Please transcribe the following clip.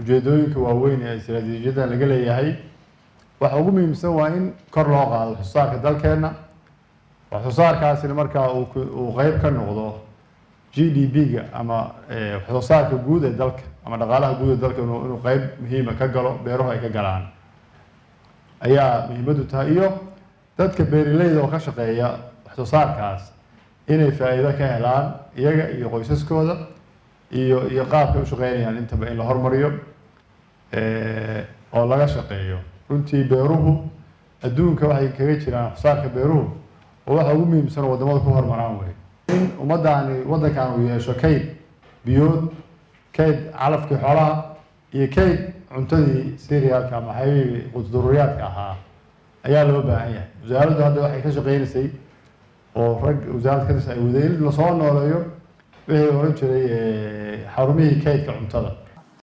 ujeedooyinka waaweyn ee istaraatiijiyadda laga leeyahay waxa ugu muhiimsan waa in kor loo qaado waxsoosaarka dalkeenna waxsoosaarkaasina markaa uu qeyb ka noqdo g d p-ga ama waxsoosaarka guud ee dalka ama dhaqaalaha guud ee dalka inuu qeyb muhiima ka galo beeruhu ay ka galaan ayaa muhiimaddu tahay iyo dadka beeraleyda oo ka shaqeeya waxsoosaarkaas inay faa'iido ka helaan iyaga iyo qoysaskooda iyo iyo qaabkay u shaqeynayaan intaba in la hormariyo oo laga shaqeeyo runtii beeruhu adduunka waxay kaga jiraan waxsoosaarka beeruhu oo waxa ugu muhiimsan oo waddamada ku hormaraan wey in ummaddaani waddankan uu yeesho kayd biyood kayd calafkii xoolaha iyo kayd cuntadii serialka ama xaybihii qudururiyaadka ahaa ayaa loo baahan yahay wasaaraddu hadda waxay ka shaqeynaysay oo rag wasaaradda ka tirsan ay wadeen in lasoo nooleeyo wixii oran jiray xarumihii kaydka cuntada